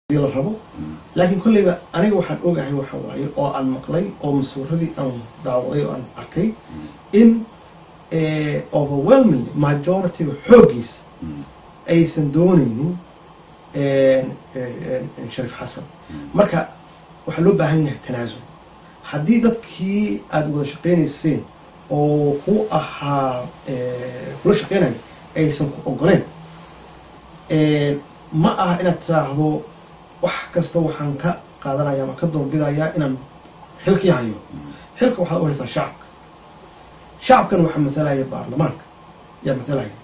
la rabo laakiin kolleyba aniga waxaan ogahay waxa waaye oo aan maqlay oo masuuradii aan daawaday oo aan arkay in overwhelmingly majorityga xooggiisa aysan doonaynin shariif xasan marka waxaa loo baahan yahay tanaasul haddii dadkii aada wada shaqeynayseen oo ku ahaa kula shaqeynaya aysan ku ogoleen ma aha inaad tiraahdo wax kasta waxaan ka qaadanaya ama ka doorbidayaa inaan xilkii hayo xilka waxaad u haysaa shacabka shacabkan waxaa matalaya baarlamaanka yaa matalaya